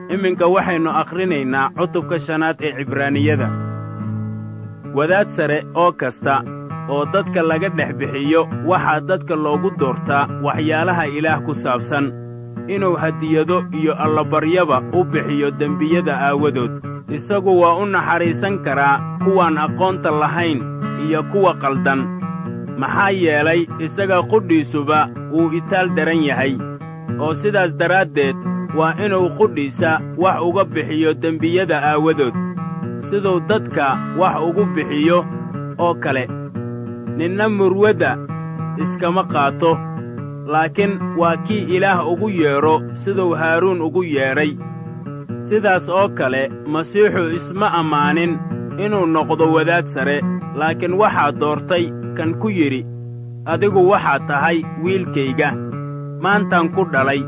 iminka waxaynu akhrinaynaa cutubka shanaad ee cibraaniyada wadaad sare oo kasta oo dadka laga dhex bixiyo waxaa dadka loogu doortaa waxyaalaha ilaah ku saabsan inuu hadiyado iyo allabaryaba u bixiyo dembiyada aawadood isagu waa u naxariisan karaa kuwaan aqoonta lahayn iyo kuwa qaldan maxaa yeelay isaga qudhiisuba wuu itaal daran yahay oo sidaas daraaddeed waa inuu qudhiisa wax uga bixiyo dembiyada aawadood siduu dadka wax ugu bixiyo oo kale ninna murwadda iskama qaato laakiin waa kii ilaah ugu yeedho siduu haaruun ugu yeedhay sidaas oo kale masiixu isma ammaanin inuu noqdo wadaad sare laakiin waxaa doortay kan ku yidhi adigu waxaad tahay wiilkayga maantaan ku dhalay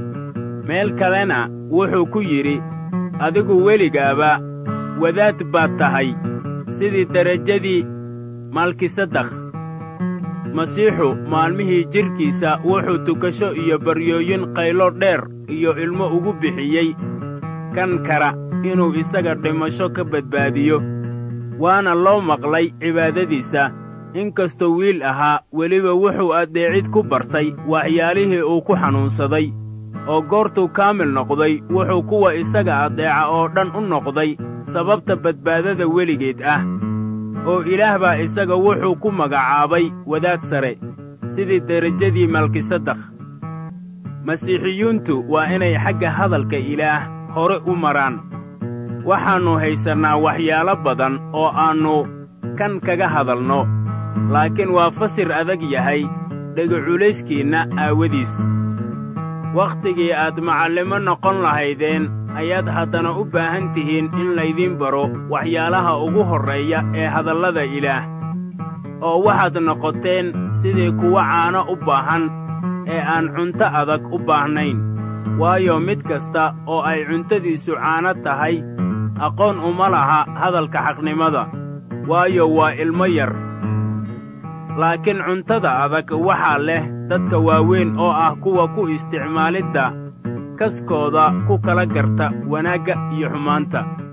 meel kalena wuxuu ku yidhi adigu weligaaba wadaad baad tahay sidii derajadii malkisadakh masiixu maalmihii jidhkiisa wuxuu tukasho iyo baryooyin qaylo dheer iyo ilmo ugu bixiyey kan kara inuu isaga dhimasho ka badbaadiyo waana loo maqlay cibaadadiisa inkastoo wiil ahaa weliba wuxuu addeecid ku bartay waxyaalihii uu ku xanuunsaday oo goortuu kaamil noqday wuxuu kuwa isaga addeeca oo dhan u noqday sababta badbaadada weligeed ah oo ilaah baa isaga wuxuu ku magacaabay wadaad sare sidii derajadii malkisadakh masiixiyuuntu waa inay xagga hadalka ilaah hore u maraan waxaannu haysannaa waxyaalo badan oo aannu kan kaga hadalno laakiin waa fasir adag yahay dhegaculayskiinna aawadiis wakhtigii aad macallimo noqon lahaydeen ayaad haddana u baahan tihiin in laydiin baro waxyaalaha ugu horreeya ee hadallada ilaah oo waxaad noqoteen sidii kuwa caano u baahan ee aan cunto adag u baahnayn waayo mid kasta oo ay cuntadiisu caano tahay aqoon uma laha hadalka xaqnimada waayo waa ilmo yar laakiin cuntada adag waxaa leh dadka waaweyn oo ah kuwa ku isticmaalidda kaskooda ku kala garta wanaagga iyo xumaanta